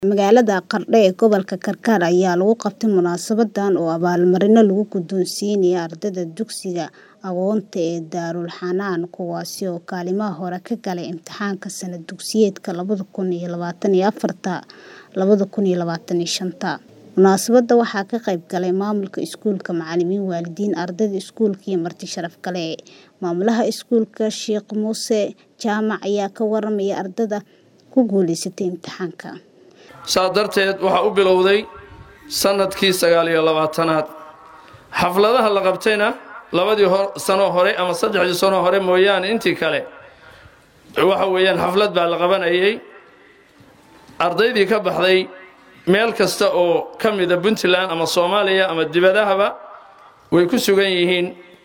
Magaalada Qardho ee gobolka Karkar ayaa lagu qabtay munaasabadan oo abaalmarino lagu guddoonsiinayo ardayda dugsiga Agoonta ee Darul Xanaan kuwaasi oo kaalmaha hore ka galay imtixaanka sanad dugsiyeedka labada kun iyo labatan iyo afarta labada kun iyo labatan iyo shanta. Munaasabadda waxaa ka qayb galay maamulka iskuulka, macalimiin, waalidiin, ardayda iskuulka iyo marti sharaf kale. Maamulaha iskuulka, Sheekh Muuse Jaamac ayaa ka warramay ardayda ku guuleysatay imtixaanka. saa darteed waxaa u bilowday sannadkii sagaal iyo labaatanaad xafladaha la qabtayna labadii sano hore ama saddexdii sano hore mooyaane intii kale waxa weeyaan xaflad baa la qabanayay ardaydii ka baxday meel kasta oo ka mida puntland ama soomaaliya ama dibadahaba way ku sugan yihiin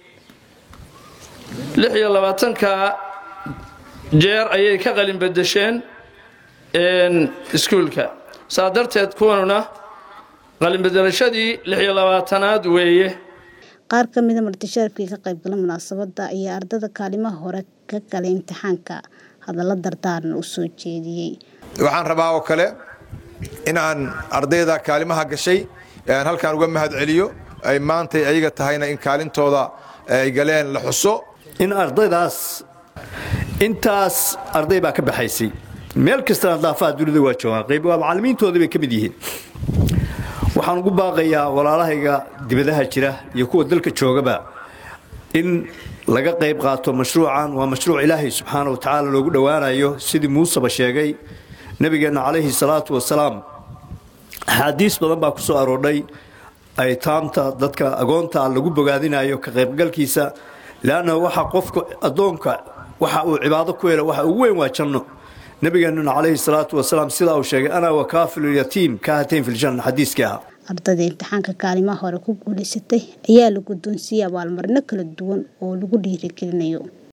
lix iyo labaatanka jeer ayay ka qalin bedesheen iskuulka saa darteed kuwanuna qalinbedelashadii lix iyo labaatanaad weeye Qaar ka mid a marti sharafkii ka qayb galay munaasabadda ayaa ardayda kaalmaha hore ka galay imtixaanka hadallo dardaaran u soo jeediyey. waxaan rabaa oo kale in aan ardayda kaalimaha gashay aan halkaan uga mahad celiyo ay maantay ayaga tahayna in kaalintooda ay galeen la xuso in ardaydaas intaas arday baa ka baxaysay meel kastana daafaha dunida waa joogaan qayb waa macallimiintoodii bay ka mid yihiin waxaan ugu baaqayaa walaalahayga dibadaha jira iyo kuwa dalka joogaba in laga qayb qaato mashruucan waa mashruuc ilaahay subxaana wa tacaala loogu dhowaanayo sidii muuseba sheegay nebigeenna calayhi salaatu wasalaam axaadiis badan baa ku soo aroordhay aytaamta dadka agoonta lagu bogaadinayo ka qaybgalkiisa leanna waxa qofka addoonka waxa uu cibaado ku helo waxa ugu weyn waa janno nabigeennuna calayhi salaatu wasalaam sidaa uu sheegay ana wakaafilulyatiim kaahatayn filjanna xadiiskii ahaa Ardayda imtixaanka kaalimaha hore ku guuleysatay ayaa la guddoonsiiyey abaalmarino kala duwan oo lagu dhiirigelinayo.